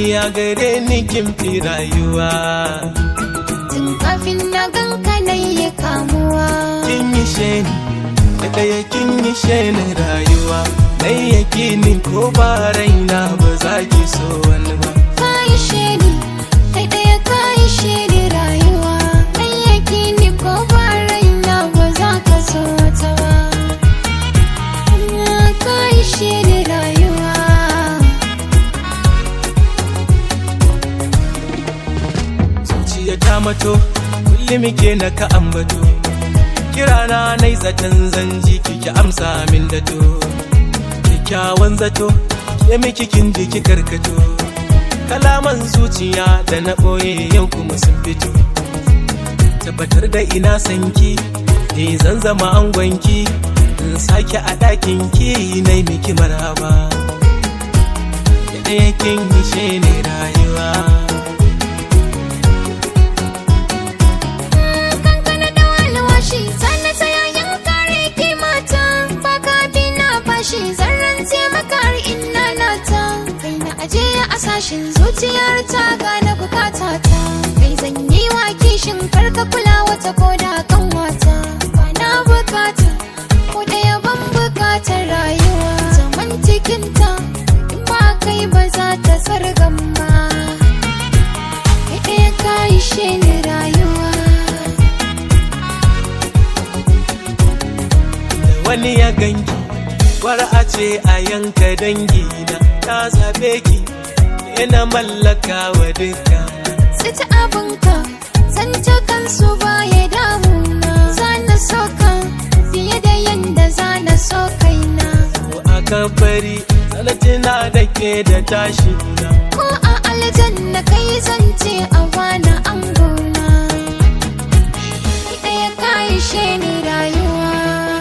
a gare ni kin fi rayuwa Tun kafin na ganka na yi kamuwa kin yi sheni da ɗaya kin yi sheni rayuwa dai yake ni ko ba raina ba za ki so wani ba Ka yi shedi Kai ɗaya ka yi shedi rayuwa Ɗan yake ni ko ba raina ba za ka so wata ba Ka yi shedi rayuwa zuciya ta mato kullum ke na ka ambato kirana nai zaton zanji kiki amsa min da to kyakkyawan zato ke miki kin ji ki karkato kalaman zuciya da na ɓoye yau kuma sun fito tabbatar da ina sanki ni zan zama angonki in sake a ɗakin ki na miki marhaba da ɗaya kin yi ne rayuwa kankana da walwashi sannan sayayen kare kimata baka bi na bashi zarran taimaka har ina nata kai na aje a sashin zuciyar ta gane bukata ta kai zan yi wa kishin karka kula wata ko da kan wata ba na bukata ko ɗaya ban bukatar rayuwa zaman cikinta in ba kai ba za ta sargan ba kai ɗaya ka ishe ni rayuwa wani ya ganki war a ce a yanka dangi na na zabe ki ke na mallaka wa duka Sita abinka zance kansu baya damuna Zana so ka fiye da yanda zana so kaina ko aka bari sanatina da ke da tashi na Ko a aljanna kai zance a bana angona Ki ɗaya ka ishe ni rayuwa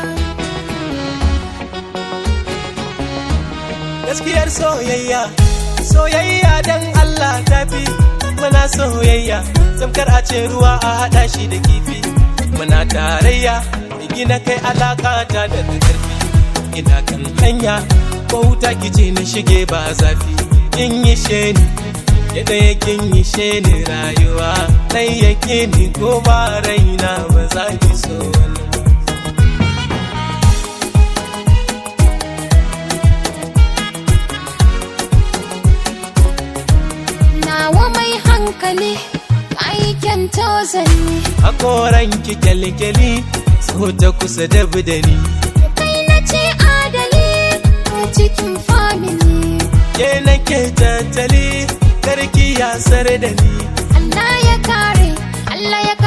gaskiyar soyayya soyayya dan Allah tafi muna soyayya samkar a ce ruwa a hada shi da kifi muna tarayya da gina kai alaka ta da karfi ina kan hanya ko wuta kice na shige ba zafi kin yi sheni ya ɗaya kin yi sheni rayuwa ɗai yake ni ko ba raina ba za ki so wani ba. Nawa mai hankali aikin tozali hakoran ki kyalkyali so ta kusa da budani Kai na ce adali ko cikin family ke nake tattali karki ya sar da ni Allah ya kare, Allah ya